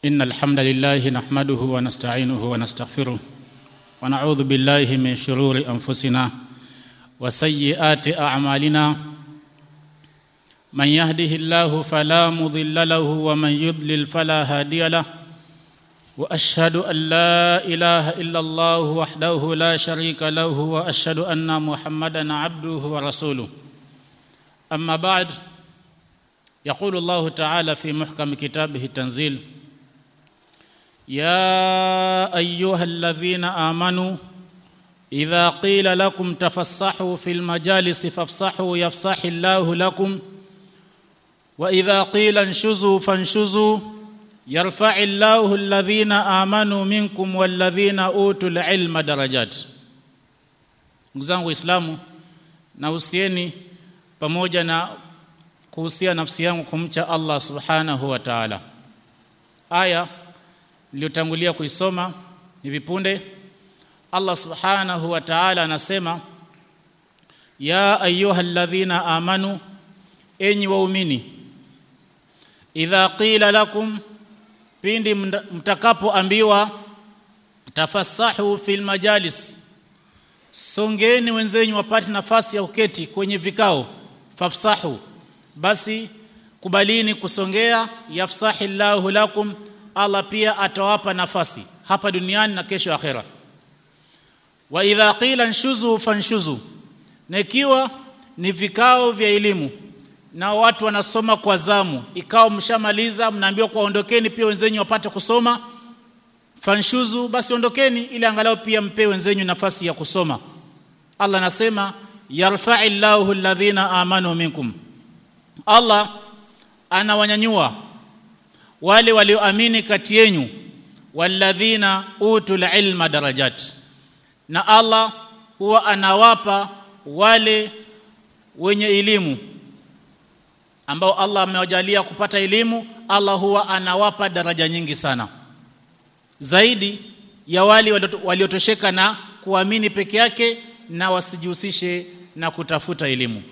إن الحمد لله نحمده ونستعينه ونستغفره ونعوذ بالله من شرور أنفسنا وسيئات أعمالنا من يهده الله فلا مضل له ومن يضلل فلا هادي له واشهد ان لا اله الا الله وحده لا شريك له واشهد ان محمدا عبده ورسوله اما بعد يقول الله تعالى في محكم كتابه التنزيل يا ايها الذين امنوا اذا قيل لكم تفسحوا في المجالس فافسحوا يفسح الله لكم واذا قيل انشزوا فانشزوا يرفع الله الذين امنوا منكم والذين اوتوا العلم درجات ndugu zangu waislamu na usieni pamoja na kuhusia nafsi yangu kumcha Allah subhanahu wa ta'ala aya niliyotangulia kuisoma hivi punde Allah subhanahu wa ta'ala anasema ya ayyuhalladhina amanu enyi waumini idha qila lakum pindi mtakapoambiwa tafassahu fil majalis songeni wenzenyu wapate nafasi ya kuketi kwenye vikao fafsahu basi kubalini kusongea yafsahillahu lakum Allah pia atawapa nafasi hapa duniani na kesho akhera wa idha qila nshuzu fanshuzu na ikiwa ni vikao vya elimu na watu wanasoma kwa zamu ikawa mshamaliza mnaambiwa kwa ondokeni pia wenzenyu wapate kusoma fanshuzu basi ondokeni ili angalau pia mpe wenzenyu nafasi ya kusoma Allah anasema yarfa'illahu alladhina amanu minkum Allah anawanyanyua wale walioamini kati yenu walladhina utul ilma darajat na Allah huwa anawapa wale wenye elimu ambao Allah amewajalia kupata elimu Allah huwa anawapa daraja nyingi sana zaidi ya wale waliotosheka na kuamini peke yake na wasijihusishe na kutafuta elimu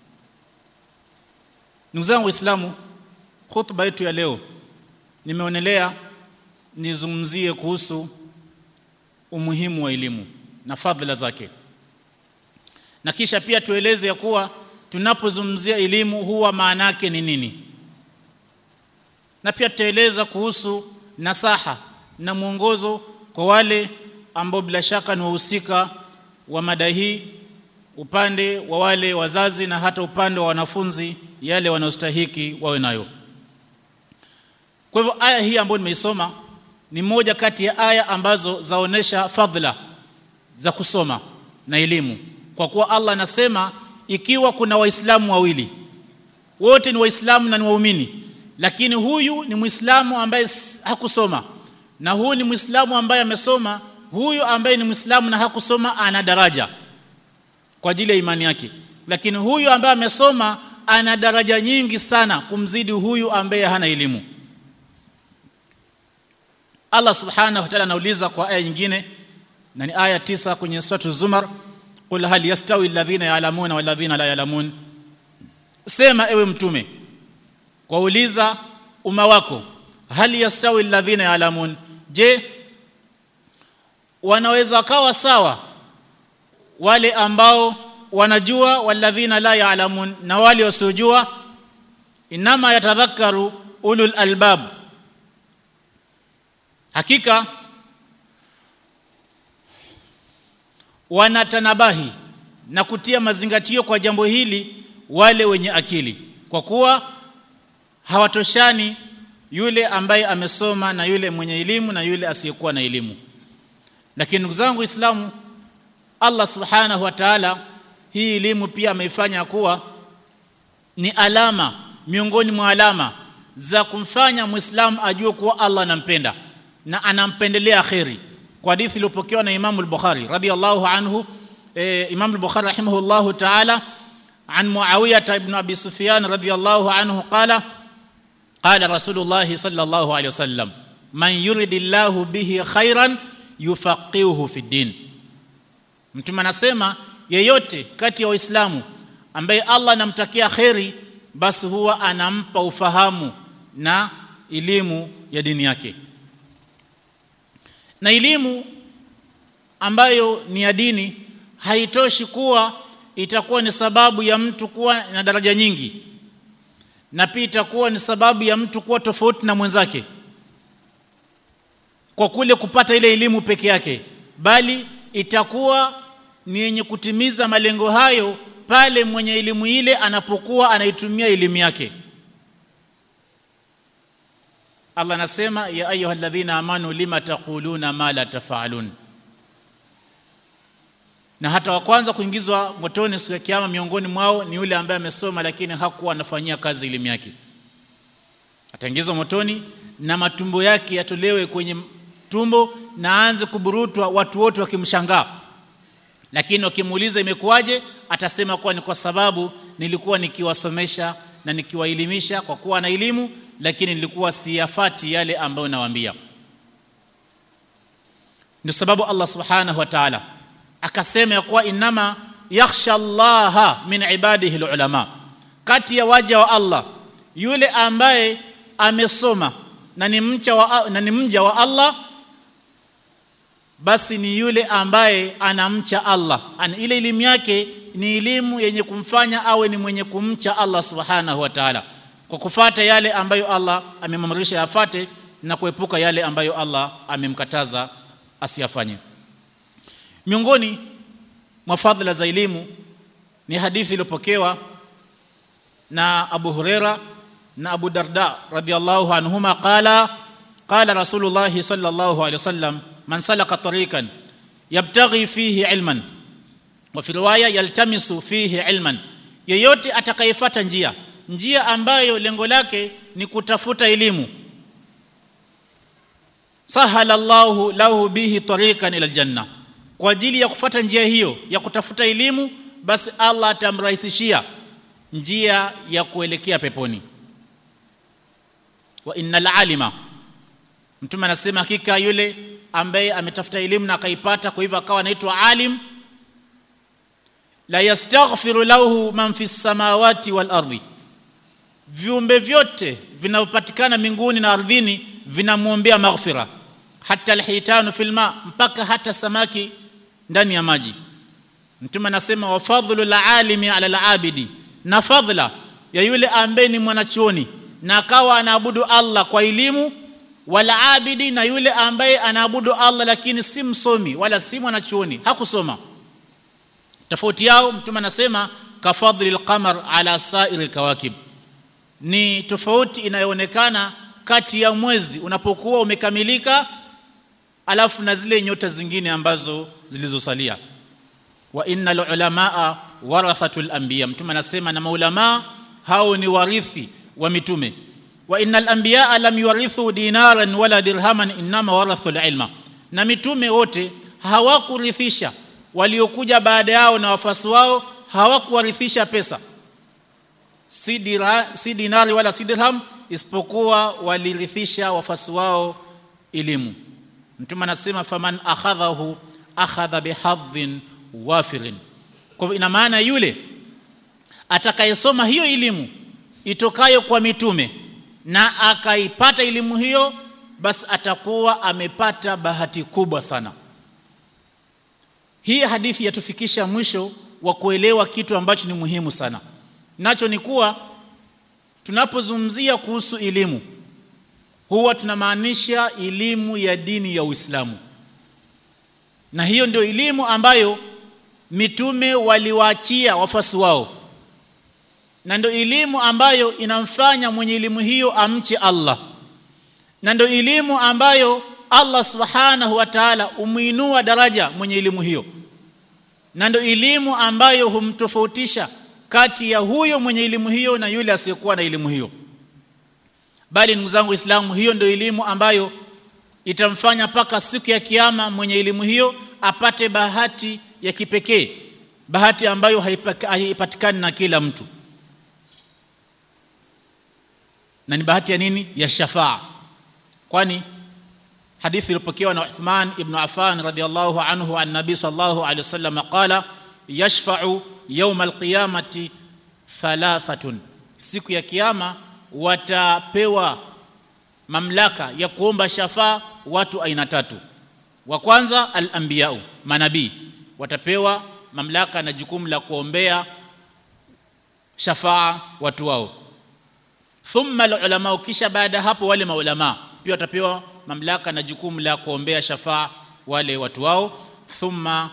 ndugu zangu waislamu khutba yetu ya leo nimeonelea nizungumzie kuhusu umuhimu wa elimu na fadhila zake na kisha pia tueleze ya kuwa tunapozungumzia elimu huwa maana yake ni nini na pia tutaeleza kuhusu nasaha na mwongozo kwa wale ambao bila shaka ni wahusika wa mada hii upande wa wale wazazi na hata upande wa wanafunzi yale wanaostahiki wawe nayo kwa hivyo aya hii ambayo nimeisoma ni moja kati ya aya ambazo zaonesha fadhila za kusoma na elimu kwa kuwa Allah anasema ikiwa kuna waislamu wawili wote ni waislamu na ni waumini lakini huyu ni muislamu ambaye hakusoma na huyu ni muislamu ambaye amesoma huyu ambaye ni muislamu na hakusoma ana daraja kwa ajili ya imani yake lakini huyu ambaye amesoma ana daraja nyingi sana kumzidi huyu ambaye hana elimu Allah subhanahu wa ta'ala anauliza kwa aya nyingine na ni aya tisa kwenye sura Zumar qul hal yastawi alladhina ya'lamuna wal ladhina la ya'lamun sema ewe mtume kwa uliza umma wako hal yastawi alladhina ya'lamun je wanaweza kawa sawa wale ambao wanajua walladhina la ya'lamun na wale wasiojua inama yatadhakkaru ulul albab hakika wanatanabahi na kutia mazingatio kwa jambo hili wale wenye akili kwa kuwa hawatoshani yule ambaye amesoma na yule mwenye elimu na yule asiyekuwa na elimu lakini ndugu zangu waislamu Allah subhanahu wa ta'ala hii elimu pia ameifanya kuwa ni alama miongoni mwa alama za kumfanya muislamu ajue kuwa Allah anampenda na anampendelea khairi kwa hadithi iliyopokewa na Imam al-Bukhari radiyallahu anhu e, Imam al-Bukhari rahimahullahu ta'ala عن معاوية بن أبي سفيان رضي الله عنه قال قال رسول الله صلى الله عليه وسلم من يرد الله به خيرا يفقهه في الدين mtume anasema yeyote kati ya waislamu ambaye Allah anamtakia kheri basi huwa anampa ufahamu na elimu ya dini yake na elimu ambayo ni ya dini haitoshi kuwa itakuwa ni sababu ya mtu kuwa na daraja nyingi na pia itakuwa ni sababu ya mtu kuwa tofauti na mwenzake kwa kule kupata ile elimu peke yake bali itakuwa ni yenye kutimiza malengo hayo pale mwenye elimu ile anapokuwa anaitumia elimu yake Allah anasema ya ayyuhalladhina amanu lima taquluna ma la tafalun na hata wa kwanza kuingizwa motoni siku ya kiyama miongoni mwao ni yule ambaye amesoma lakini hakuwa anafanyia kazi elimu yake ataingizwa motoni na matumbo yake yatolewe kwenye tumbo na aanze kuburutwa watu wote wakimshangaa lakini wakimuuliza imekuwaje atasema kuwa ni kwa sababu nilikuwa nikiwasomesha na nikiwaelimisha kwa kuwa na elimu lakini nilikuwa siyafati yale ambayo nawaambia ndio sababu Allah subhanahu wa ta'ala akasema ya kuwa inama yakhsha Allah min ibadihi ulama kati ya waja wa Allah yule ambaye amesoma na ni mcha wa, na ni mja wa Allah basi ni yule ambaye anamcha Allah Ana, ile elimu yake ni elimu yenye kumfanya awe ni mwenye kumcha Allah subhanahu wa ta'ala kwa kufata yale ambayo Allah amemamrisha yafate na kuepuka yale ambayo Allah amemkataza asiyafanye miongoni mwa fadhila za elimu ni hadithi iliyopokewa na Abu Huraira na Abu Darda radhiyallahu anhuma qala qala Rasulullah sallallahu alayhi wasallam man salaka tariqan yabtaghi fihi ilman wa fi riwaya yaltamisu fihi ilman yeyote atakayefuata njia njia ambayo lengo lake ni kutafuta elimu sahala Allahu lahu bihi tariqan ila aljanna kwa ajili ya kufuata njia hiyo ya kutafuta elimu basi Allah atamrahisishia njia ya kuelekea peponi wa innal alima mtume anasema hakika yule ambaye ametafuta elimu na akaipata kwa hivyo akawa anaitwa alim la yastaghfiru lahu man fi samawati wal ardi viumbe vyote vinavyopatikana mbinguni na ardhini vinamwombea maghfira hata alhitanu fil ma mpaka hata samaki ndani ya maji mtume anasema wa fadhlu alimi ala alabidi na fadhla ya yule ambaye ni mwanachuoni na akawa anaabudu Allah kwa elimu wala abidi na yule ambaye anaabudu Allah lakini si msomi wala si mwanachuoni hakusoma tofauti yao mtume anasema kafadhli alqamar ala sa'iri alkawakib ni tofauti inayoonekana kati ya mwezi unapokuwa umekamilika alafu na zile nyota zingine ambazo zilizosalia wa innal ulamaa warathatul anbiya mtume anasema na maulama hao ni warithi wa mitume wa innal anbiya lam yurithu dinaran wala dirhaman inma warathu ilma na mitume wote hawakurithisha waliokuja baada yao na wafasi wao hawakuwarithisha pesa si, dira, si dinari wala si dirham isipokuwa walirithisha wafasi wao elimu mtume anasema faman akhadhahu akhadha bihadhin wafirin kwa hivyo ina maana yule atakayesoma hiyo elimu itokayo kwa mitume na akaipata elimu hiyo basi atakuwa amepata bahati kubwa sana hii hadithi yatufikisha mwisho wa kuelewa kitu ambacho ni muhimu sana nacho ni kuwa tunapozungumzia kuhusu elimu huwa tunamaanisha elimu ya dini ya Uislamu na hiyo ndio elimu ambayo mitume waliwaachia wafasi wao na ndio elimu ambayo inamfanya mwenye elimu hiyo amche Allah na ndio elimu ambayo Allah subhanahu wa ta'ala umuinua daraja mwenye elimu hiyo na ndio elimu ambayo humtofautisha kati ya huyo mwenye elimu hiyo na yule asiyekuwa na elimu hiyo bali ndugu zangu Waislamu hiyo ndio elimu ambayo itamfanya mpaka siku ya kiyama mwenye elimu hiyo apate bahati ya kipekee bahati ambayo haipatikani na kila mtu na ni bahati ya nini ya shafaa kwani hadithi iliyopokewa na Uthman ibn Affan radhiyallahu anhu an nabi sallallahu alayhi wasallam qala yashfa'u yawm alqiyamati thalathatun siku ya kiyama watapewa mamlaka ya kuomba shafaa watu aina tatu wa kwanza al-anbiya'u manabii watapewa mamlaka na jukumu la kuombea shafaa watu wao thumma al-ulama kisha baada hapo wale maulama pia watapewa mamlaka na jukumu la kuombea shafaa wale watu wao thumma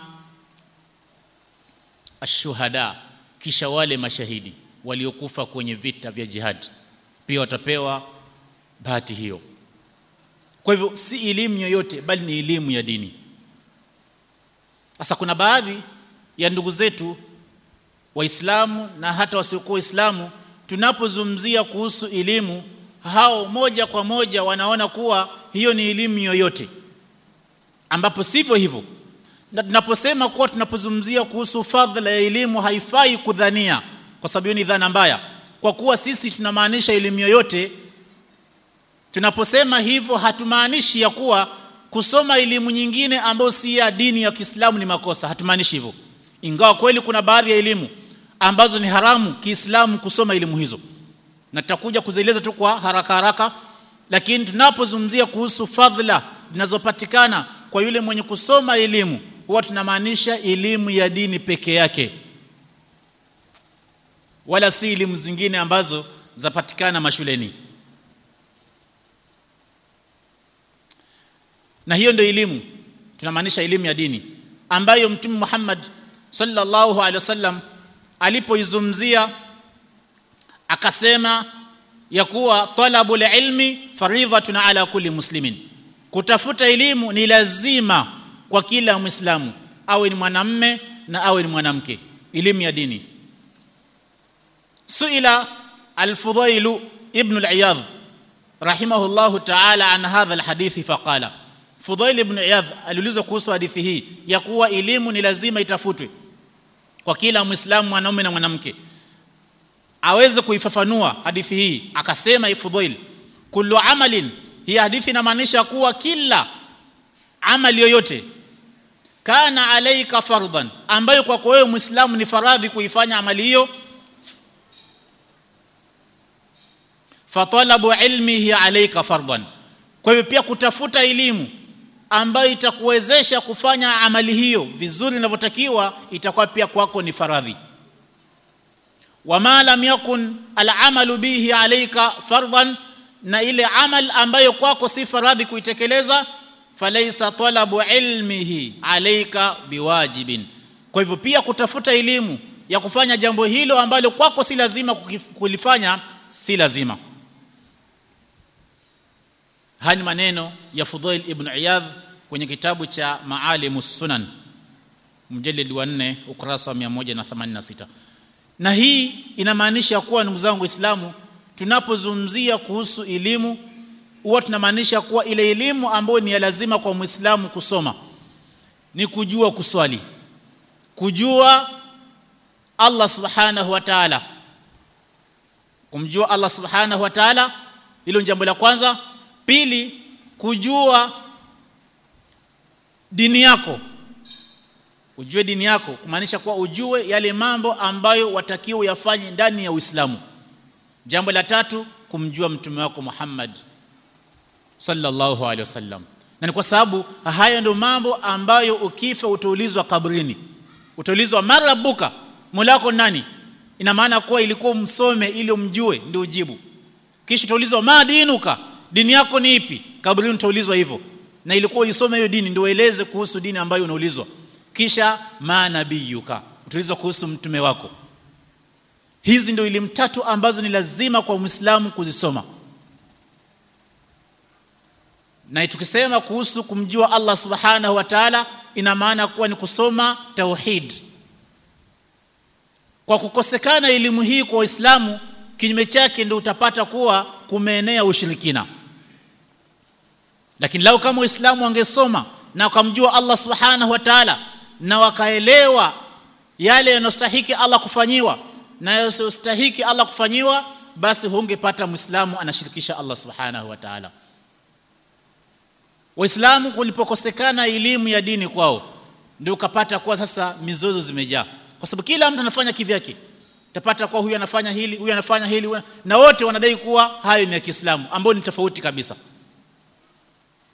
ashuhada kisha wale mashahidi waliokufa kwenye vita vya jihad pia watapewa bahati hiyo kwa hivyo si elimu yoyote bali ni elimu ya dini sasa kuna baadhi ya ndugu zetu waislamu na hata wasiokuwa waislamu tunapozungumzia kuhusu elimu hao moja kwa moja wanaona kuwa hiyo ni elimu yoyote ambapo sivyo hivyo na tunaposema kuwa tunapozungumzia kuhusu fadhila ya elimu haifai kudhania kwa sababu hiyo ni dhana mbaya kwa kuwa sisi tunamaanisha elimu yoyote tunaposema hivyo hatumaanishi ya kuwa kusoma elimu nyingine ambayo si ya dini ya Kiislamu ni makosa hatumaanishi hivyo ingawa kweli kuna baadhi ya elimu ambazo ni haramu Kiislamu kusoma elimu hizo na tutakuja kuzieleza tu kwa haraka haraka lakini tunapozungumzia kuhusu fadhila zinazopatikana kwa yule mwenye kusoma elimu huwa tunamaanisha elimu ya dini peke yake wala si elimu zingine ambazo zapatikana mashuleni na hiyo ndio elimu tunamaanisha elimu ya dini ambayo mtume Muhammad sallallahu alaihi wasallam alipoizungumzia akasema ya kuwa talabul ilmi faridhatun ala kulli muslimin kutafuta elimu ni lazima kwa kila muislamu awe ni mwanamme na awe ni mwanamke elimu ya dini suila al-fudail ibn al-iyadh rahimahullahu ta'ala an hadha al-hadith faqala Fudail ibn Iyadh aliulizwa kuhusu hadithi hii ya kuwa elimu ni lazima itafutwe kwa kila Muislamu mwanaume na mwanamke aweze kuifafanua hadithi hii akasema Fudail kullu amalin hii hadithi inamaanisha kuwa kila amali yoyote kana alaika fardhan ambayo kwako wewe Muislamu ni faradhi kuifanya amali hiyo fatalabu ilmihi alaika fardhan kwa hivyo pia kutafuta elimu ambayo itakuwezesha kufanya amali hiyo vizuri inavyotakiwa itakuwa pia kwako ni faradhi wama lam yakun al'amalu bihi alayka fardan na ile amal ambayo kwako si faradhi kuitekeleza falaysa talabu ilmihi alayka biwajibin kwa hivyo pia kutafuta elimu ya kufanya jambo hilo ambalo kwako si lazima kulifanya si lazima haya ni maneno ya Fudail ibn Iyadh kwenye kitabu cha Maalimus Sunan mjalid wa 4 ukurasa wa 186 na hii inamaanisha kuwa ndugu zangu waislamu tunapozungumzia kuhusu elimu huwa tunamaanisha kuwa ile elimu ambayo ni ya lazima kwa muislamu kusoma ni kujua kuswali kujua Allah subhanahu wa ta'ala kumjua Allah subhanahu wa ta'ala hilo jambo la kwanza pili kujua dini yako ujue dini yako kumaanisha kuwa ujue yale mambo ambayo watakiwa yafanye ndani ya Uislamu jambo la tatu kumjua mtume wako Muhammad sallallahu alaihi wasallam na ni kwa sababu haya ndio mambo ambayo ukifa utaulizwa kabrini utaulizwa marabuka mulako nani ina maana kuwa ilikuwa msome ili umjue ndio ujibu kisha utaulizwa madinuka dini yako ni ipi kabrini utaulizwa hivyo na ilikuwa isome hiyo dini ndio ueleze kuhusu dini ambayo unaulizwa kisha manabiyuka utaulizwa kuhusu mtume wako hizi ndio elimu tatu ambazo ni lazima kwa Muislamu kuzisoma na tukisema kuhusu kumjua Allah subhanahu wa ta'ala ina maana kuwa ni kusoma tauhid kwa kukosekana elimu hii kwa Waislamu kinyume chake ndio utapata kuwa kumeenea ushirikina lakini lau kama Waislamu wangesoma na wakamjua Allah subhanahu wa ta'ala na wakaelewa yale yanostahiki Allah kufanyiwa na yasiyostahiki Allah kufanyiwa basi hungepata Muislamu anashirikisha Allah subhanahu wa ta'ala Waislamu kulipokosekana elimu ya dini kwao ndio ukapata kuwa sasa mizozo zimejaa kwa sababu kila mtu anafanya kivyake utapata kuwa huyu anafanya hili huyu anafanya hili huyu, na wote wanadai kuwa hayo ni ya Kiislamu ambao ni tofauti kabisa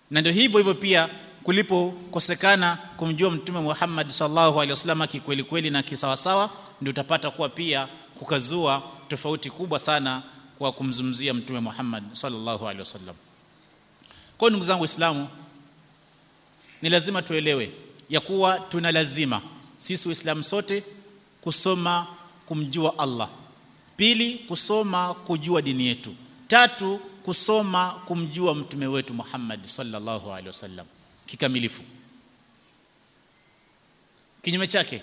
na ndio hivyo hivyo pia kulipokosekana kumjua mtume Muhammad sallallahu alaihi wasallam kikweli kweli na kisawasawa ndio utapata kuwa pia kukazua tofauti kubwa sana kwa kumzungumzia mtume Muhammad sallallahu alaihi wasallam kwa ndugu zangu waislamu ni lazima tuelewe ya kuwa tuna lazima sisi waislamu sote kusoma kumjua Allah pili kusoma kujua dini yetu tatu kusoma kumjua mtume wetu Muhammad sallallahu alaihi wasallam kikamilifu kinyume chake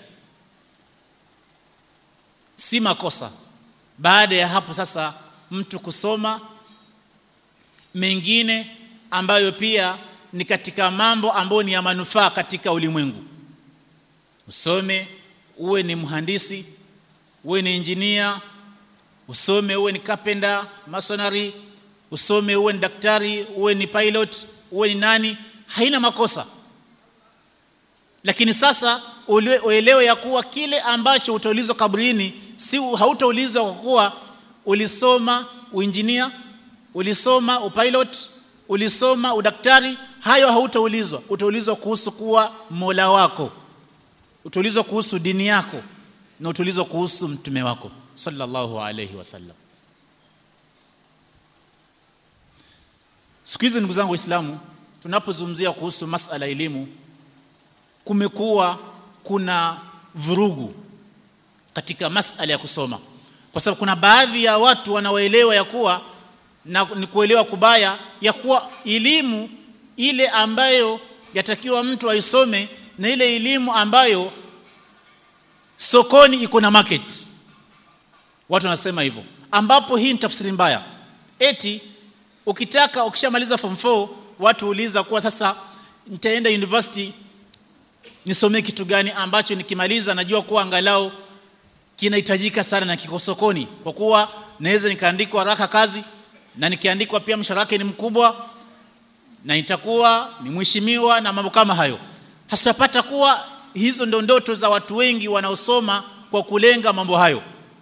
si makosa baada ya hapo sasa mtu kusoma mengine ambayo pia ni katika mambo ambayo ni ya manufaa katika ulimwengu usome uwe ni mhandisi uwe ni injinia usome uwe ni carpenter masonary usome uwe ni daktari uwe ni pilot uwe ni nani haina makosa lakini sasa uelewe ya kuwa kile ambacho utaulizwa kabrini si hautaulizwa kwa kuwa ulisoma uinjinia ulisoma upilot ulisoma udaktari hayo hautaulizwa utaulizwa kuhusu kuwa Mola wako utaulizwa kuhusu dini yako na utaulizwa kuhusu mtume wako sallallahu alayhi wasallam siku hizi ndugu zangu waislamu tunapozungumzia kuhusu masala elimu kumekuwa kuna vurugu katika masala ya kusoma kwa sababu kuna baadhi ya watu wanaoelewa ya kuwa na ni kuelewa kubaya ya kuwa elimu ile ambayo yatakiwa mtu aisome na ile elimu ambayo sokoni iko na market watu wanasema hivyo ambapo hii ni tafsiri mbaya eti ukitaka ukishamaliza form 4 watu uliza kuwa sasa nitaenda university nisomee kitu gani ambacho nikimaliza najua kuwa angalau kinahitajika sana na kiko sokoni kwa kuwa naweza nikaandikwa haraka kazi na nikiandikwa pia mshahara ni mkubwa na nitakuwa ni mheshimiwa na mambo kama hayo hasitapata kuwa hizo ndo ndoto za watu wengi wanaosoma kwa kulenga mambo hayo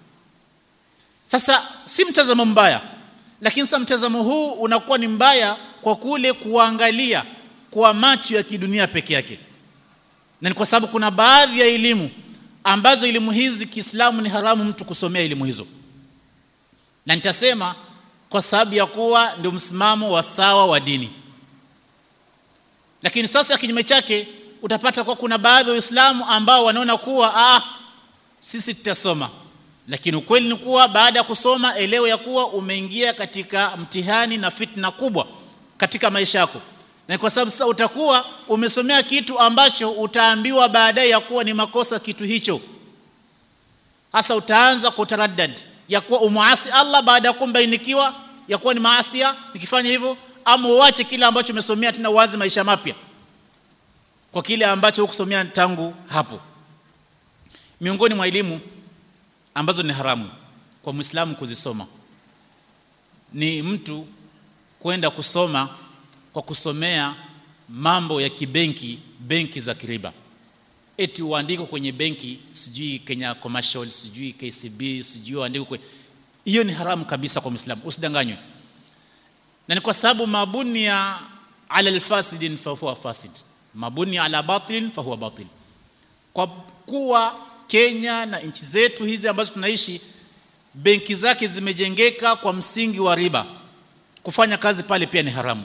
sasa si mtazamo mbaya lakini sasa mtazamo huu unakuwa ni mbaya kwa kule kuangalia kwa macho ya kidunia peke yake na ni kwa sababu kuna baadhi ya elimu ambazo elimu hizi Kiislamu ni haramu mtu kusomea elimu hizo na nitasema kwa sababu ya kuwa ndio msimamo wa sawa wa dini lakini sasa kinyume chake utapata kwa kuna baadhi ya Waislamu ambao wanaona kuwa ah sisi tutasoma lakini ukweli ni kuwa baada ya kusoma elewa ya kuwa umeingia katika mtihani na fitna kubwa katika maisha yako na kwa sababu sasa utakuwa umesomea kitu ambacho utaambiwa baadaye ya kuwa ni makosa kitu hicho hasa utaanza kutaraddad ya kuwa umuasi Allah baada ya kumbainikiwa ya kuwa ni maasia nikifanya hivyo ama uache kile ambacho umesomea tena uanze maisha mapya kwa kile ambacho hukusomea tangu hapo miongoni mwa elimu ambazo ni haramu kwa Muislamu kuzisoma ni mtu kwenda kusoma kwa kusomea mambo ya kibenki benki za kiriba eti uandiko kwenye benki sijui Kenya Commercial sijui KCB sijui uandiko kwenye hiyo ni haramu kabisa kwa Muislamu usidanganywe na ni kwa sababu mabuni ya ala alfasidin fa huwa fasid mabuni ala batil fa huwa batil kwa kuwa Kenya na nchi zetu hizi ambazo tunaishi benki zake zimejengeka kwa msingi wa riba kufanya kazi pale pia ni haramu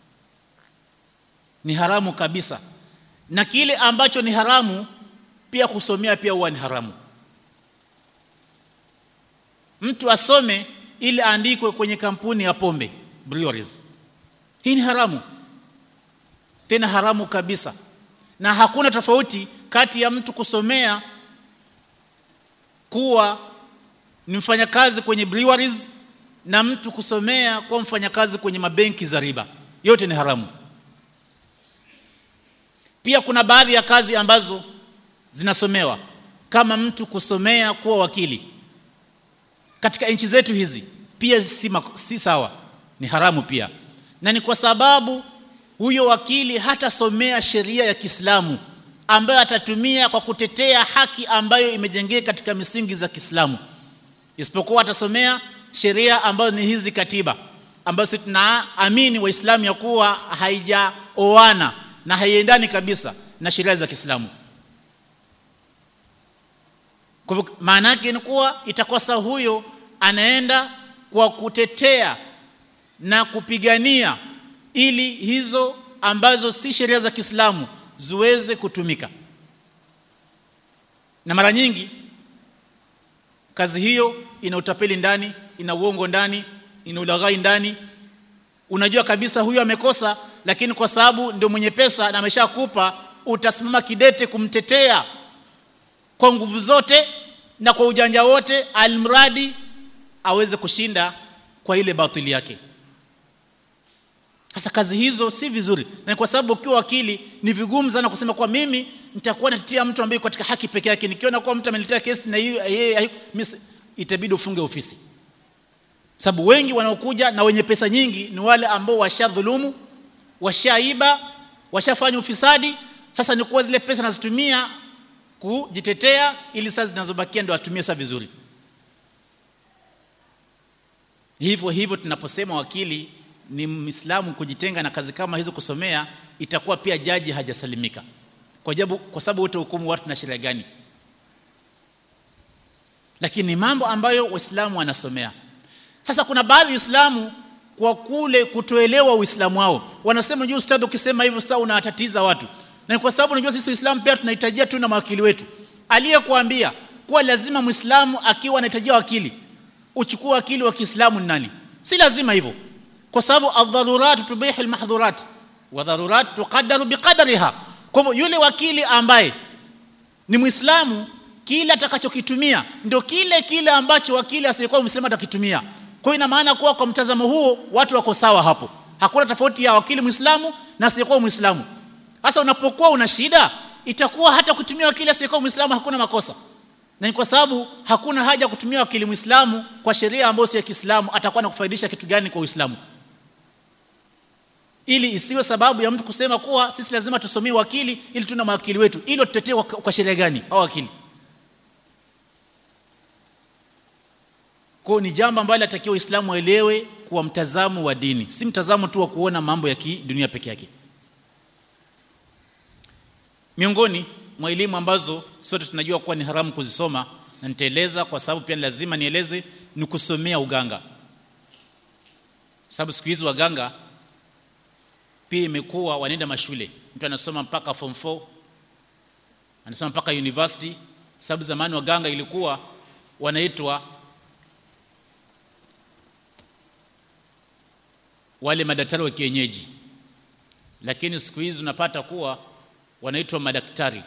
ni haramu kabisa na kile ambacho ni haramu pia kusomea pia huwa ni haramu mtu asome ili aandikwe kwenye kampuni ya pombe breweries hii ni haramu tena haramu kabisa na hakuna tofauti kati ya mtu kusomea kuwa ni mfanyakazi kwenye breweries na mtu kusomea kuwa mfanyakazi kwenye mabenki za riba yote ni haramu pia kuna baadhi ya kazi ambazo zinasomewa kama mtu kusomea kuwa wakili katika nchi zetu hizi pia si, si sawa ni haramu pia na ni kwa sababu huyo wakili hatasomea sheria ya Kiislamu ambayo atatumia kwa kutetea haki ambayo imejengeka katika misingi za Kiislamu isipokuwa atasomea sheria ambazo ni hizi katiba ambazo tunaamini waislamu ya kuwa haija wanaoana na haiendani kabisa na sheria za Kiislamu kwa hivyo maana yake ni kuwa itakosa huyo anaenda kwa kutetea na kupigania ili hizo ambazo si sheria za Kiislamu ziweze kutumika na mara nyingi kazi hiyo ina utapeli ndani ina uongo ndani ina ulaghai ndani unajua kabisa huyu amekosa lakini kwa sababu ndio mwenye pesa na ameshakupa utasimama kidete kumtetea kwa nguvu zote na kwa ujanja wote almradi aweze kushinda kwa ile batili yake sasa kazi hizo si vizuri na kwa sababu ukiwa wakili ni vigumu sana kusema kwa mimi nitakuwa natetea mtu ambaye katika haki peke yake nikiona kwa mtu ameniletea kesi na yeye itabidi ufunge ofisi sababu wengi wanaokuja na wenye pesa nyingi ni wale ambao washadhulumu washaiba washafanya ufisadi sasa ni kuwa zile pesa nazitumia kujitetea ili sasa zinazobakia ndio atumie sasa vizuri hivyo hivyo tunaposema wakili ni Muislamu kujitenga na kazi kama hizo kusomea itakuwa pia jaji hajasalimika kwa sababu kwa sababu wote hukumu watu na sheria gani lakini ni mambo ambayo waislamu wanasomea sasa kuna baadhi ya waislamu kwa kule kutoelewa uislamu wao wanasema juu ustadhi ukisema hivyo sasa unawatatiza watu na kwa sababu unajua sisi waislamu pia tunahitajia tu na mawakili wetu aliyekuambia kuwa lazima muislamu akiwa anahitajia wakili uchukue wakili wa Kiislamu ni nani si lazima hivyo kwa sababu adharurat tubihu almahdhurat wa dharurat tuqaddaru biqadriha kwa hivyo yule wakili ambaye ni muislamu kile atakachokitumia ndio kile kile ambacho wakili asiyekuwa muislamu atakitumia kwa hiyo ina maana kuwa kwa mtazamo huo watu wako sawa hapo hakuna tofauti ya wakili muislamu na asiyekuwa muislamu sasa unapokuwa una shida itakuwa hata kutumia wakili asiyekuwa muislamu hakuna makosa na ni kwa sababu hakuna haja kutumia wakili muislamu kwa sheria ambayo si ya Kiislamu atakuwa nakufaidisha kitu gani kwa Uislamu ili isiwe sababu ya mtu kusema kuwa sisi lazima tusomee wakili ili tuna mawakili wetu ili tutetee kwa, kwa sheria gani au wakili kwa ni jambo ambalo latakiwa Uislamu aelewe kuwa mtazamo wa dini si mtazamo tu wa kuona mambo ya kidunia peke yake miongoni mwa elimu ambazo sote tunajua kuwa ni haramu kuzisoma na nitaeleza kwa sababu pia lazima nieleze ni kusomea uganga sababu siku hizi waganga pia imekuwa wanaenda mashule mtu anasoma mpaka form 4 anasoma mpaka university sababu zamani waganga ilikuwa wanaitwa wale madaktari wa kienyeji lakini siku hizi unapata kuwa wanaitwa madaktari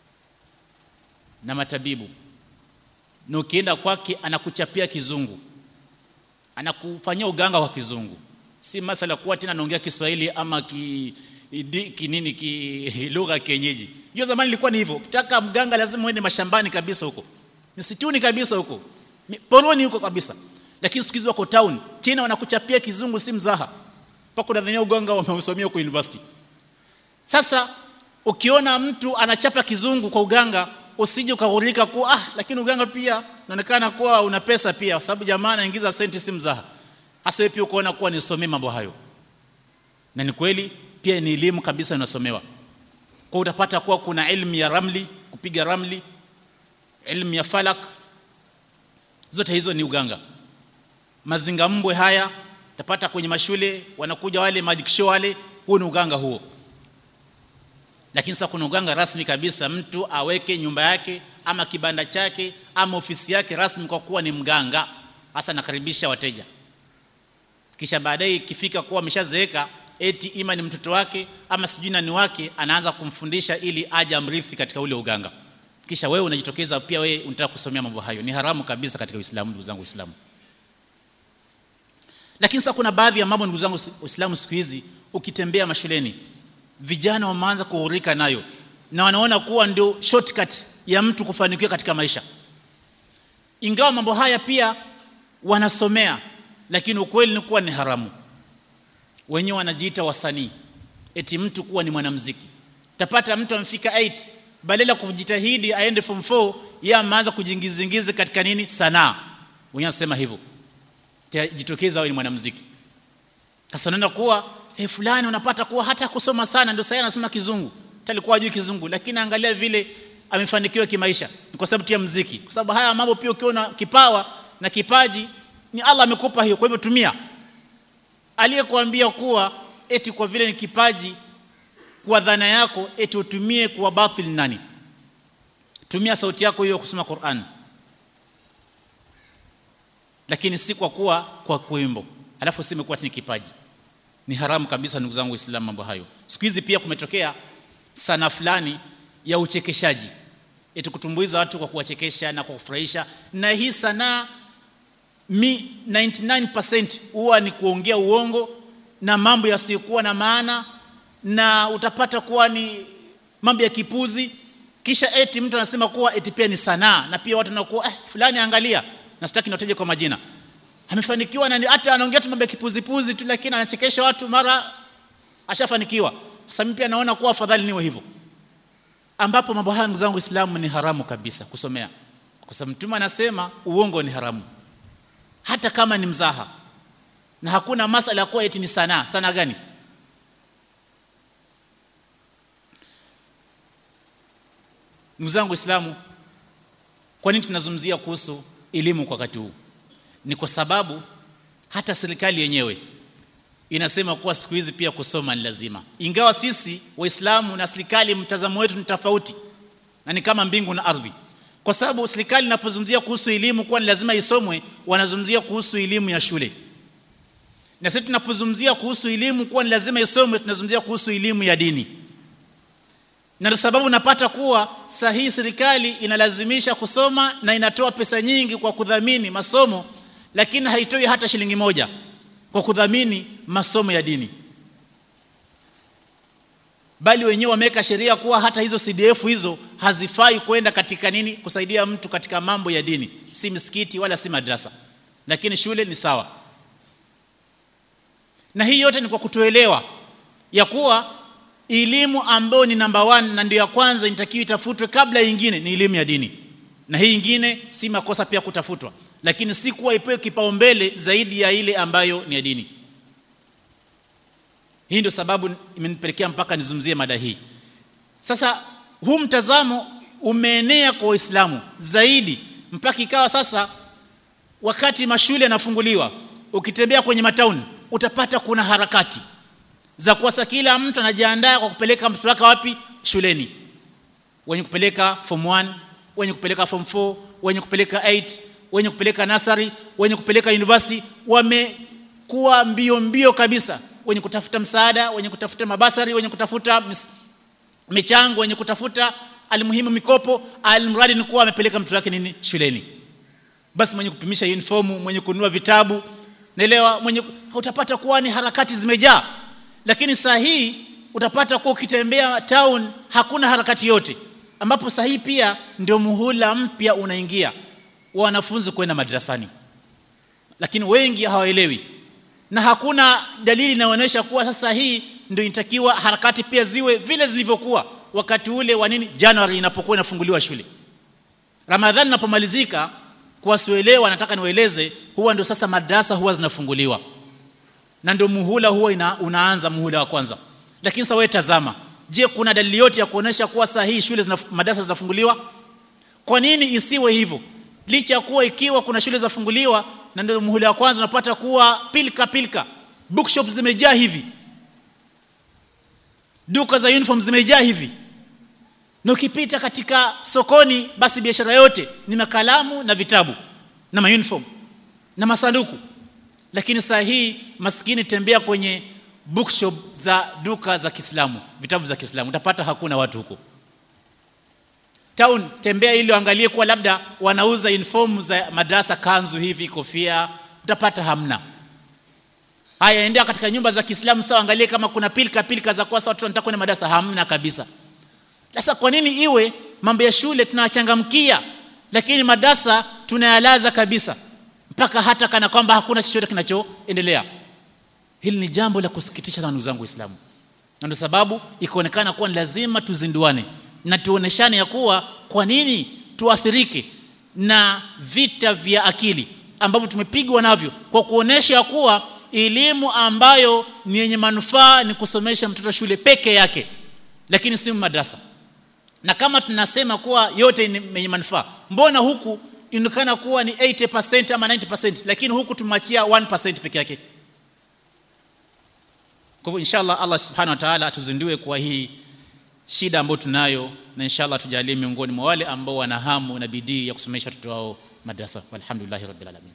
na matabibu na ukienda kwake anakuchapia kizungu anakufanyia uganga wa kizungu si masala kuwa tena anaongea Kiswahili ama ki, di, ki nini ki lugha kienyeji hiyo zamani ilikuwa ni hivyo ukitaka mganga lazima uende mashambani kabisa huko msituni kabisa huko poroni huko kabisa lakini siku hizi wako town tena wanakuchapia kizungu si mzaha mpaka unadhania uganga wameusomea kwa university sasa ukiona mtu anachapa kizungu kwa uganga usije ukaghurika kuwa ah lakini uganga pia unaonekana kuwa una pesa pia kwa sababu jamaa anaingiza senti si mzaha hasa pia ukoona kuwa nisomee mambo hayo na ni kweli pia ni elimu kabisa inasomewa kwa utapata kuwa kuna elimu ya ramli kupiga ramli elimu ya falak zote hizo ni uganga mazinga mbwe haya utapata kwenye mashule wanakuja wale magic show wale huo ni uganga huo lakini sasa kuna uganga rasmi kabisa mtu aweke nyumba yake ama kibanda chake ama ofisi yake rasmi kwa kuwa ni mganga hasa nakaribisha wateja kisha baadaye ikifika kuwa ameshazeeka eti ima ni mtoto wake ama sijui nani wake anaanza kumfundisha ili aje amrithi katika ule uganga kisha wewe unajitokeza pia wewe unataka kusomea mambo hayo ni haramu kabisa katika Uislamu ndugu zangu Uislamu lakini sasa kuna baadhi ya mambo ndugu zangu Uislamu siku hizi ukitembea mashuleni vijana wameanza kuhurika nayo na wanaona kuwa ndio shortcut ya mtu kufanikiwa katika maisha ingawa mambo haya pia wanasomea lakini ukweli ni kuwa ni haramu wenyewe wanajiita wasanii eti mtu kuwa ni mwanamuziki tapata mtu amfika 8 badala kujitahidi aende form 4 yeye ameanza kujiingizingiza katika nini sanaa wenyewe wanasema hivyo jitokeza awe ni mwanamuziki sasa unaona kuwa eh fulani unapata kuwa hata kusoma sana ndio sasa anasoma kizungu talikuwa hajui kizungu lakini angalia vile amefanikiwa kimaisha ni kwa sababu ya mziki kwa sababu haya mambo pia ukiwa na kipawa na kipaji ni Allah amekupa hiyo kwa hivyo tumia aliyekuambia kuwa eti kwa vile ni kipaji kwa dhana yako eti utumie kwa batil nani tumia sauti yako hiyo kusoma Qur'an lakini si kwa kuwa kwa kuimbo alafu useme kuwa ni kipaji ni haramu kabisa ndugu zangu waislamu mambo hayo siku hizi pia kumetokea sana fulani ya uchekeshaji eti kutumbuiza watu kwa kuwachekesha na kwa kufurahisha na hii sanaa mi 99% huwa ni kuongea uongo na mambo yasiyokuwa na maana na utapata kuwa ni mambo ya kipuzi kisha eti mtu anasema kuwa eti pia ni sanaa na pia watu wanakuwa eh, fulani angalia na sitaki niwataje kwa majina amefanikiwa na hata anaongea tu mambo ya kipuzipuzi tu lakini anachekesha watu mara ashafanikiwa sasa mimi pia naona kuwa afadhali niwe hivyo ambapo mambo haya ndugu zangu Uislamu ni haramu kabisa kusomea kwa sababu mtume anasema uongo ni haramu hata kama ni mzaha na hakuna masala ya kuwa eti ni sanaa sana gani ndugu zangu Uislamu kwa nini tunazungumzia kuhusu elimu kwa wakati huu ni kwa sababu hata serikali yenyewe inasema kuwa siku hizi pia kusoma ni lazima ingawa sisi waislamu na serikali mtazamo wetu ni tofauti na ni kama mbingu na ardhi kwa sababu serikali inapozungumzia kuhusu elimu kuwa ni lazima isomwe wanazungumzia kuhusu elimu ya shule na sisi tunapozungumzia kuhusu elimu kuwa ni lazima isomwe tunazungumzia kuhusu elimu ya dini na ndio sababu napata kuwa sahihi serikali inalazimisha kusoma na inatoa pesa nyingi kwa kudhamini masomo lakini haitoi hata shilingi moja kwa kudhamini masomo ya dini bali wenyewe wameweka sheria kuwa hata hizo CDF hizo hazifai kwenda katika nini kusaidia mtu katika mambo ya dini si misikiti wala si madrasa lakini shule ni sawa na hii yote ni kwa kutoelewa ya kuwa elimu ambayo ni namba one na ndio ya kwanza inatakiwa itafutwe kabla nyingine ni elimu ya dini na hii nyingine si makosa pia kutafutwa lakini si kuwa ipewe kipaumbele zaidi ya ile ambayo ni ya dini hii ndio sababu imenipelekea mpaka nizungumzie mada hii sasa huu mtazamo umeenea kwa waislamu zaidi mpaka ikawa sasa wakati mashule yanafunguliwa ukitembea kwenye matauni utapata kuna harakati za kuwasa kila mtu anajiandaa kwa kupeleka mtoto wake wapi shuleni wenye kupeleka form 1 wenye kupeleka form 4 wenye kupeleka 8 wenye kupeleka nasari wenye kupeleka university wamekuwa mbio mbio kabisa wenye kutafuta msaada wenye kutafuta mabasari wenye kutafuta mis, michango wenye kutafuta almuhimu mikopo almradi ni kuwa amepeleka mtoto wake nini shuleni basi mwenye kupimisha uniform mwenye kununua vitabu naelewa mwenye utapata kuwa ni harakati zimejaa lakini saa hii utapata kuwa ukitembea town hakuna harakati yote ambapo saa hii pia ndio muhula mpya unaingia wa wanafunzi kwenda madrasani lakini wengi hawaelewi na hakuna dalili inaonyesha kuwa sasa hii ndio inatakiwa harakati pia ziwe vile zilivyokuwa wakati ule wa nini January inapokuwa inafunguliwa shule Ramadhani inapomalizika kwa wasioelewa nataka niwaeleze huwa ndio sasa madrasa huwa zinafunguliwa na ndio muhula huwa ina, unaanza muhula wa kwanza lakini sasa wewe tazama je kuna dalili yote ya kuonesha kuwa saa hii shule zina, madrasa zinafunguliwa kwa nini isiwe hivyo licha ya kuwa ikiwa kuna shule zafunguliwa na ndio muhula wa kwanza unapata kuwa pilka pilka bookshop zimejaa hivi duka za uniform zimejaa hivi na ukipita katika sokoni basi biashara yote ni makalamu na vitabu na mauniform na masanduku lakini saa hii maskini tembea kwenye bookshop za duka za Kiislamu vitabu za Kiislamu utapata hakuna watu huko town tembea ili angalie kuwa labda wanauza uniform za madrasa kanzu hivi kofia utapata hamna haya endea katika nyumba za Kiislamu sawa angalie kama kuna pilka pilka za kwa watu wanataka kwenda madrasa hamna kabisa sasa kwa nini iwe mambo ya shule tunawachangamkia lakini madrasa tunayalaza kabisa mpaka hata kana kwamba hakuna chochote kinachoendelea hili ni jambo la kusikitisha sana ndugu zangu waislamu na ndio sababu ikaonekana kuwa ni lazima tuzinduane na tuoneshane ya kuwa kwa nini tuathirike na vita vya akili ambavyo tumepigwa navyo kwa kuonesha ya kuwa elimu ambayo ni yenye manufaa ni kusomesha mtoto shule peke yake lakini si madrasa na kama tunasema kuwa yote ni yenye manufaa mbona huku inaonekana kuwa ni 80% ama 90% lakini huku tumachia 1% peke yake kwa hivyo inshallah Allah subhanahu wa ta'ala atuzindue kwa hii shida ambayo tunayo na inshallah tujalie miongoni mwa wale ambao wana hamu na bidii ya kusomesha watoto wao madrasa walhamdulillahi rabbil alamin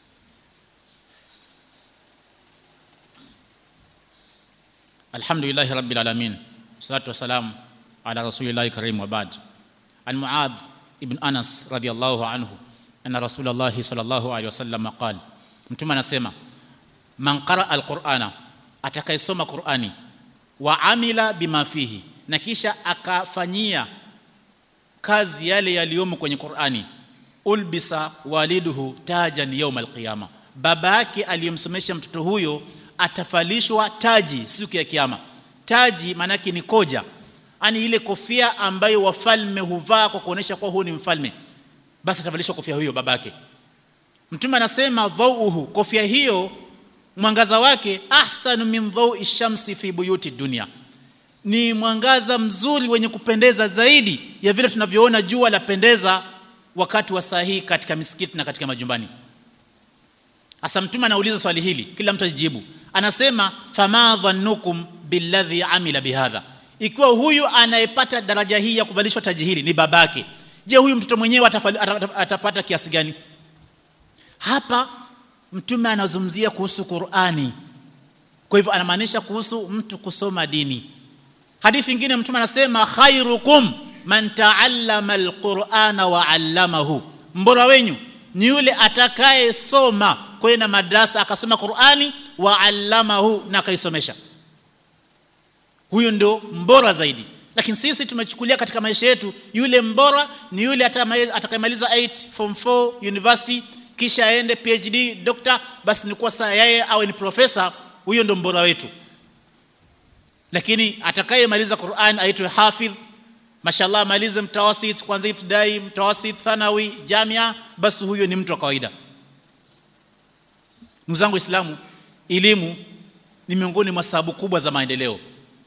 alhamdulillahi rabbil alamin salatu wasalam ala rasulillahi karim wa ba'd an muadh ibn anas radiyallahu anhu anna rasulullahi sallallahu alaihi wasallam qala mtume anasema man qara alqur'ana atakayesoma qur'ani wa amila bima fihi na kisha akafanyia kazi yale yaliyomo kwenye Qur'ani ulbisa waliduhu tajan yawm alqiyama baba yake aliyemsomesha mtoto huyo atafalishwa taji siku ya kiyama taji manake ni koja ani ile kofia ambayo wafalme huvaa kwa kuonesha kwa huu ni mfalme basi atavalishwa kofia hiyo babake mtume anasema dhauhu kofia hiyo mwangaza wake ahsanu min dhaui shamsi fi buyuti dunia ni mwangaza mzuri wenye kupendeza zaidi ya vile tunavyoona jua lapendeza wakati wa saa hii katika misikiti na katika majumbani Asa mtume anauliza swali hili kila mtu ajibu anasema fama dhannukum billadhi amila bihadha ikiwa huyu anayepata daraja hii ya kuvalishwa taji hili ni babake je huyu mtoto mwenyewe atapata kiasi gani hapa mtume anazungumzia kuhusu Qur'ani kwa hivyo anamaanisha kuhusu mtu kusoma dini hadithi nyingine mtume anasema khairukum man ta'allama alqur'ana wa 'allamahu mbora wenyu ni yule atakayesoma kwenda madrasa akasoma Qur'ani wa 'allamahu na akaisomesha huyo ndio mbora zaidi lakini sisi tumechukulia katika maisha yetu yule mbora ni yule atakayemaliza 8 form 4 university kisha aende PhD doctor basi ni kwa saa yeye awe ni profesa huyo ndio mbora wetu lakini atakayemaliza Qur'an aitwe hafidh mashallah amalize mtawasit kwanza ibtidai mtawasit thanawi jamia basi huyo ni mtu wa kawaida ndugu zangu waislamu elimu ni miongoni mwa sababu kubwa za maendeleo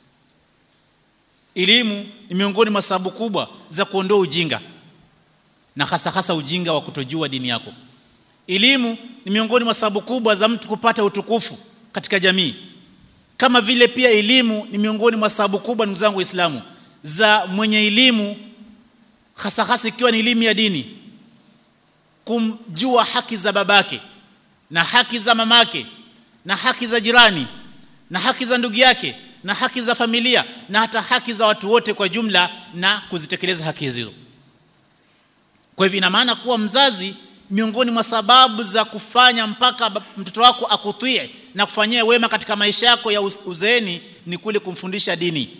elimu ni miongoni mwa sababu kubwa za kuondoa ujinga na hasa hasa ujinga wa kutojua dini yako elimu ni miongoni mwa sababu kubwa za mtu kupata utukufu katika jamii kama vile pia elimu ni miongoni mwa sababu kubwa ndugu zangu waislamu za mwenye elimu hasa hasa ikiwa ni elimu ya dini kumjua haki za babake na haki za mamake na haki za jirani na haki za ndugu yake na haki za familia na hata haki za watu wote kwa jumla na kuzitekeleza haki hizo kwa hivyo ina maana kuwa mzazi miongoni mwa sababu za kufanya mpaka mtoto wako akutie na kufanyia wema katika maisha yako ya uzeeni ni kule kumfundisha dini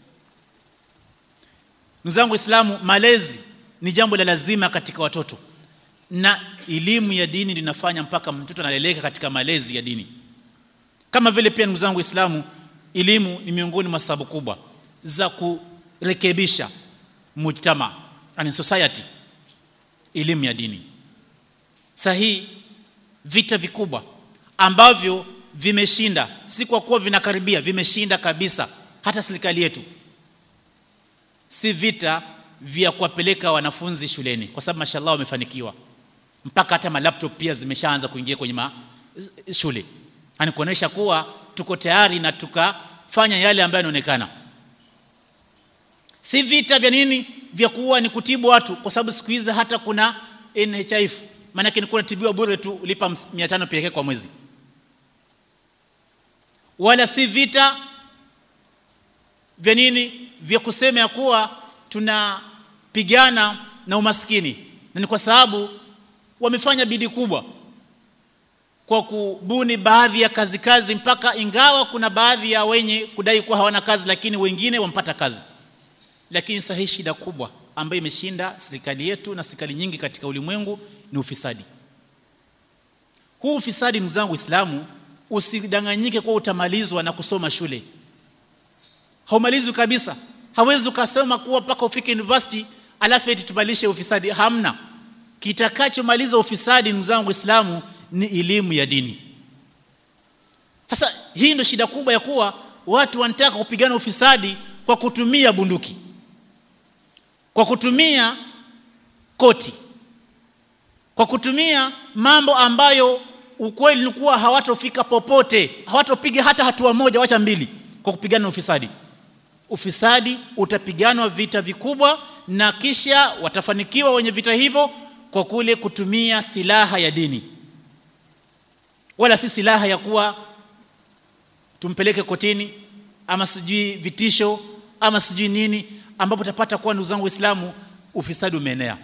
ndugu zangu waislamu malezi ni jambo la lazima katika watoto na elimu ya dini linafanya mpaka mtoto analeleka katika malezi ya dini kama vile pia ndugu zangu waislamu elimu ni miongoni mwa sababu kubwa za kurekebisha mujtama and society elimu ya dini sahihi vita vikubwa ambavyo vimeshinda si kwa kuwa vinakaribia vimeshinda kabisa hata serikali yetu si vita vya kuwapeleka wanafunzi shuleni kwa sababu mashallah wamefanikiwa mpaka hata malaptop pia zimeshaanza kuingia kwenye ma shule ani kuonesha kuwa tuko tayari na tukafanya yale ambayo yanaonekana si vita vya nini vya kuwa ni kutibu watu kwa sababu siku hizi hata kuna NHIF maana yake ni kuna tibiwa bure tu ulipa 500 pekee kwa mwezi wala si vita vya nini vya kusema ya kuwa tunapigana na umaskini na ni kwa sababu wamefanya bidii kubwa kwa kubuni baadhi ya kazi kazi mpaka ingawa kuna baadhi ya wenye kudai kuwa hawana kazi lakini wengine wampata kazi lakini sahihi shida kubwa ambayo imeshinda serikali yetu na serikali nyingi katika ulimwengu ni ufisadi huu ufisadi ndugu zangu Uislamu usidanganyike kwa utamalizwa na kusoma shule haumalizwi kabisa hawezi ukasema kuwa mpaka ufike university alafu eti tumalishe ufisadi hamna kitakachomaliza ufisadi ndugu zangu Waislamu ni elimu ya dini hii ndio shida kubwa ya kuwa watu wanataka kupigana ufisadi kwa kutumia bunduki kwa kutumia koti kwa kutumia mambo ambayo ukweli ni kuwa hawatofika popote hawatopiga hata hatua moja wacha mbili kwa kupigana ufisadi ufisadi utapiganwa vita vikubwa na kisha watafanikiwa wenye vita hivyo kwa kule kutumia silaha ya dini wala si silaha ya kuwa tumpeleke kotini ama sijui vitisho ama sijui nini ambapo utapata kuwa ndugu zangu waislamu ufisadi umeenea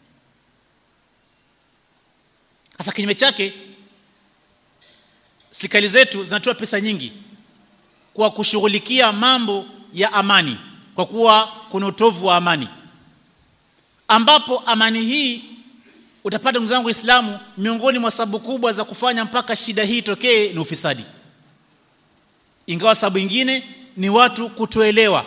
sasa kinyume chake serikali zetu zinatoa pesa nyingi kwa kushughulikia mambo ya amani kwa kuwa kuna utovu wa amani ambapo amani hii utapata ndugu zangu waislamu miongoni mwa sababu kubwa za kufanya mpaka shida hii itokee ni ufisadi ingawa sababu nyingine ni watu kutoelewa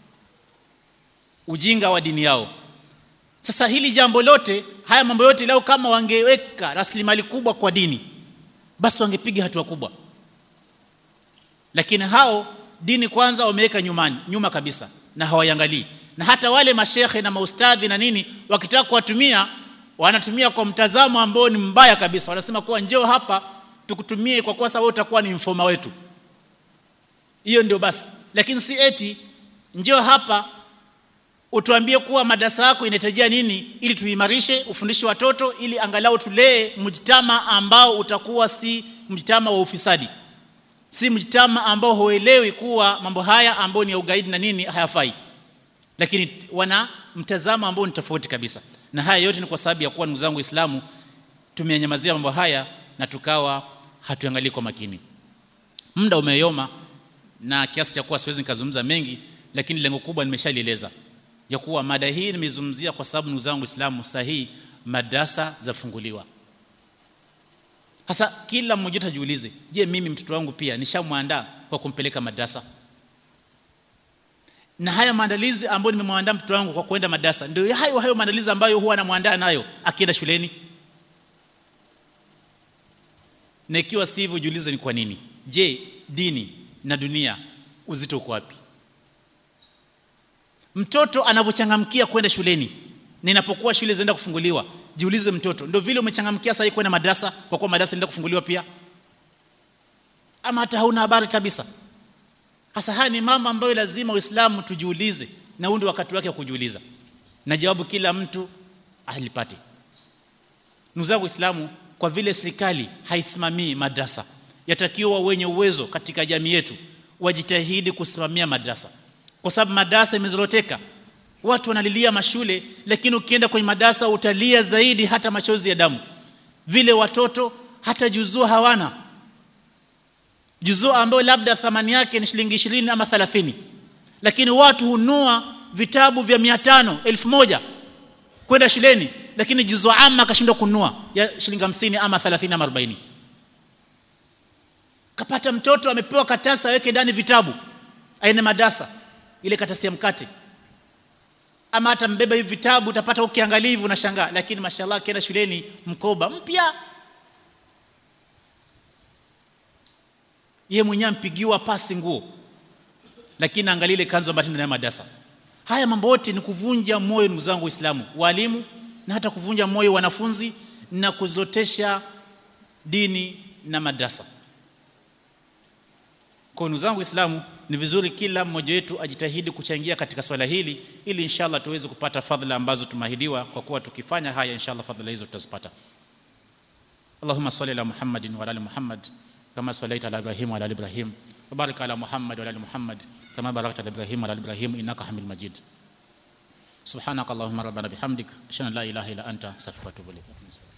ujinga wa dini yao sasa hili jambo lote haya mambo yote leo kama wangeweka rasilimali kubwa kwa dini basi wangepiga hatua kubwa lakini hao dini kwanza wameweka nyumani nyuma kabisa na hawaiangalii na hata wale mashehe na maustadhi na nini wakitaka kuwatumia wanatumia kwa mtazamo ambao ni mbaya kabisa wanasema kuwa njoo hapa tukutumie kwa kuwa wewe utakuwa ni mfoma wetu hiyo ndio basi lakini si eti njoo hapa utuambie kuwa madarasa yako inahitajia nini ili tuimarishe ufundishe watoto ili angalau tulee mjtama ambao utakuwa si mjtama wa ufisadi si mjtama ambao huelewi kuwa mambo haya ambayo ni ya ugaidi na nini hayafai lakini wana mtazamo ambao ni tofauti kabisa na haya yote ni kwa sababu ya kuwa ndugu zangu waislamu tumenyamazia mambo haya na tukawa hatuangalii kwa makini muda umeyoma na kiasi cha kuwa siwezi nikazungumza mengi lakini lengo kubwa nimeshalieleza ya kuwa mada hii nimezungumzia kwa sababu ndugu zangu waislamu sahihi madrasa zafunguliwa sasa kila mmoja atajiulize je mimi mtoto wangu pia nishamwandaa kwa kumpeleka madrasa na haya maandalizi ambayo nimemwandaa mtoto wangu kwa kwenda madrasa ndio hayo hayo maandalizi ambayo huwa anamwandaa nayo akienda shuleni na ikiwa si hivyo jiulize ni kwa nini je dini na dunia uzito uko wapi mtoto anapochangamkia kwenda shuleni ninapokuwa shule zinaenda kufunguliwa jiulize mtoto ndio vile umechangamkia sasa kwenda madrasa kwa kuwa madrasa inaenda kufunguliwa pia ama hata hauna habari kabisa hasa haya ni mambo ambayo lazima uislamu tujiulize na huu ndio wakati wake wa kujiuliza na jawabu kila mtu alipate ndugu zangu waislamu kwa vile serikali haisimamii madrasa yatakiwa wenye uwezo katika jamii yetu wajitahidi kusimamia madrasa kwa sababu madarasa imezoroteka watu wanalilia mashule lakini ukienda kwenye madarasa utalia zaidi hata machozi ya damu vile watoto hata juzuu hawana juzuu ambayo labda thamani yake ni shilingi 20 ama 30 lakini watu hunua vitabu vya 500 1000 kwenda shuleni lakini juzuu amma akashindwa kununua ya shilingi 50 ama 30 ama 40 kapata mtoto amepewa katasa aweke ndani vitabu aende madarasa ile katasi ya mkate ama hata mbeba hivi vitabu utapata ukiangalia hivi unashangaa lakini mashallah akienda shuleni mkoba mpya ye mwenyewe ampigiwa pasi nguo lakini angalia ile kanzu ambayo ndani ya madarasa haya mambo yote ni kuvunja moyo ndugu zangu waislamu walimu na hata kuvunja moyo wanafunzi na kuzilotesha dini na madrasa kwa ndugu zangu waislamu ni vizuri kila mmoja wetu ajitahidi kuchangia katika swala hili ili inshallah tuweze kupata fadhila ambazo tumeahidiwa kwa kuwa tukifanya haya inshallah fadhila hizo tutazipata Allahumma salli ala Muhammadin wa ala Muhammad kama sallaita ala Ibrahim wa ala Ibrahim wa barik ala Muhammad wa ala Muhammad kama barakta ala Ibrahim wa ala Ibrahim innaka Hamid Majid سبحانك اللهم ربنا بحمدك اشهد ان لا اله الا انت استغفرك واتوب اليك